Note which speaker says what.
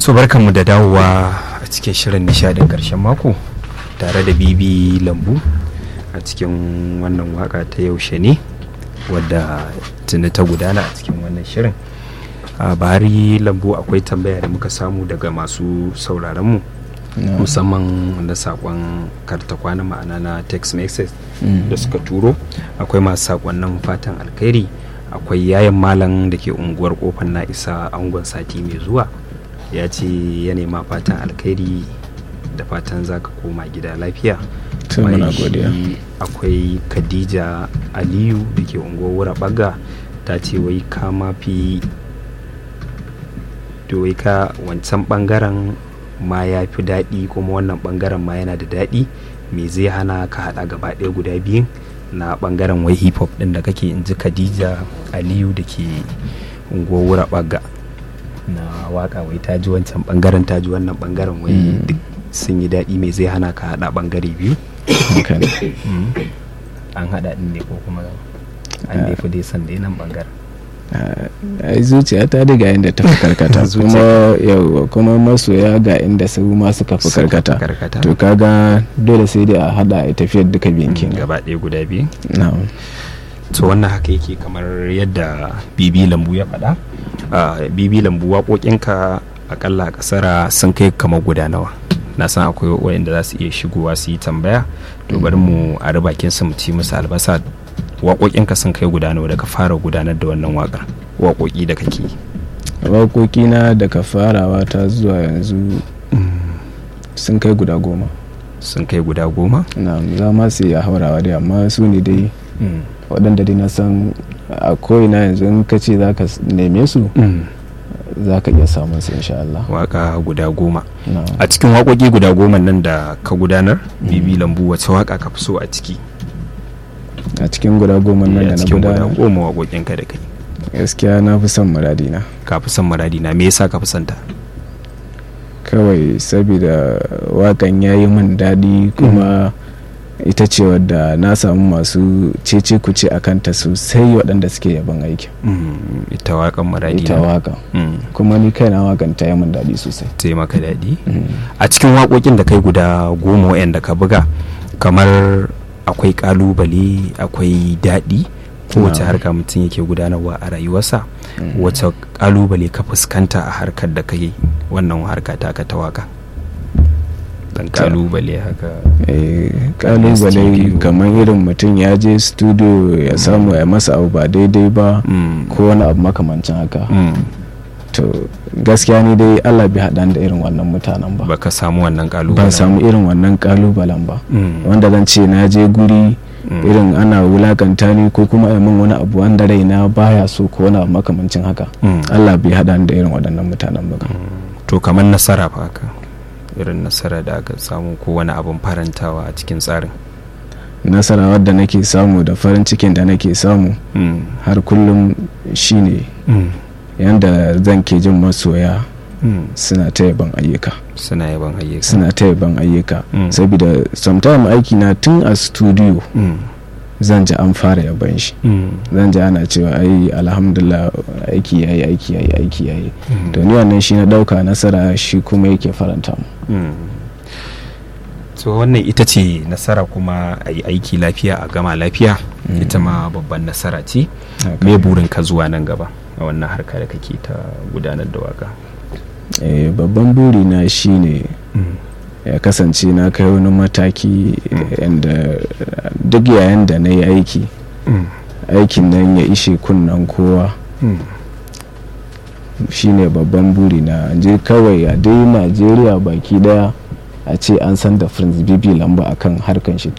Speaker 1: so barkanmu da dawowa a cikin shirin nishadin karshen mako tare da bibi lambu a cikin wannan waka ta yaushe ne wadda tuni ta gudana a cikin wannan shirin a bahari lambu akwai tambaya da muka samu daga masu sauraronmu musamman na sakon karta kwana ma'ana na text message da suka turo akwai masu sakonnin fatan alkhairi akwai yayan malam da ke unguwar kofar na isa angon sati mai zuwa ya ce ya nema fatan alkhairi da fatan za ka koma gida lafiya akwai khadija aliyu da ke unguwar wura baga ta ce wai ka mafi wai ka wancan bangaren ma ya fi daɗi kuma wannan bangaren ma yana da daɗi me zai hana ka haɗa gaba ɗaya guda biyun na bangaren wai hip hop ɗin da kake in ji khadija aliyu da ke unguwar wura baga na waka wai ta ji wancan bangaren ta ji wannan bangaren wai duk sun yi daɗi mai zai hana ka haɗa bangare biyu an haɗa ɗin ne ko kuma an nefi dai san dai nan bangaren
Speaker 2: ai zuciya ta daga inda ta fi karkata kuma yau kuma masoya ga inda su ma suka fi karkata to kaga dole sai dai a hada a tafiyar duka biyan kin
Speaker 1: gaba ɗaya guda biyu to wannan haka yake kamar yadda bibi lambu ya faɗa bibi lambu waƙoƙinka akalla kasara sun kai kamar guda nawa na san akwai wayanda za su iya shigowa su yi tambaya to bari mu a bakin su mu ci musu albasa waƙoƙinka sun kai guda nawa daga fara gudanar da wannan waƙar waƙoƙi da kake
Speaker 2: waƙoƙi na daga farawa ta zuwa yanzu sun kai guda goma
Speaker 1: sun kai guda goma
Speaker 2: na za ma su iya haurawa dai amma su ne dai waɗanda dai na san a ko'ina yanzu in ka ce za ka neme su za ka iya samun su insha Allah
Speaker 1: waka guda goma a cikin waƙoƙi guda goma nan da ka gudanar bibi lambu wace waka ka fi so a ciki
Speaker 2: a cikin guda goma nan da na gudanar
Speaker 1: guda goma waƙoƙin ka da kai
Speaker 2: gaskiya na fi son muradina
Speaker 1: ka fi son muradina me yasa ka fi son ta
Speaker 2: kawai saboda wakan ya yi min daɗi kuma ita ce wadda na samu masu cece kuce a kanta sosai waɗanda suke yaban aiki
Speaker 1: ita wakan muradina
Speaker 2: ita wakan kuma ni kaina wakan ta yi min daɗi sosai
Speaker 1: ta yi maka daɗi a cikin waƙoƙin da kai guda goma wa'anda ka buga kamar akwai kalubale akwai daɗi kowace harka mutum yake gudanarwa a rayuwarsa wace kalubale ka fuskanta a harkar da kai wannan harka ta ka ta waka dan kalubale haka
Speaker 2: kalubale kamar irin mutum ya je studio ya samu ya masa abu ba daidai ba ko wani abu makamancin haka to gaskiya ni dai Allah bai haɗa da irin wannan mutanen ba
Speaker 1: baka samu wannan kalubalen
Speaker 2: ban samu irin wannan kalubalen ba wanda zan ce na je guri irin ana wulakanta ni ko kuma a min wani abu wanda raina baya so ko wani abu makamancin haka Allah bai haɗa da irin waɗannan mutanen ba
Speaker 1: to kamar nasara fa haka irin nasara da aka samu ko wani abin farantawa a cikin tsarin
Speaker 2: nasara wadda nake samu da farin cikin da nake samu har kullum shine yanda zan ke jin masoya suna ta yaban ayyuka
Speaker 1: suna yaban ayyuka
Speaker 2: suna ta yaban ayyuka saboda sometime aiki na tun a studio zan ji an fara yaban shi zan ji ana cewa ai alhamdulillah aiki yayi aiki yayi aiki yayi to ni wannan shi na dauka nasara shi kuma yake faranta mu
Speaker 1: to wannan ita ce nasara kuma a yi aiki lafiya a gama lafiya ita ma babban nasara ce me burin ka zuwa nan gaba a wannan harka da kake ta gudanar da waka
Speaker 2: babban buri na shine ya kasance na kai wani mataki yadda duk yayin da na yi aiki aikin nan ya ishe kunnan kowa shine babban buri na je kawai a dai najeriya baki daya a ce an san da prince bibi lamba akan harkan shi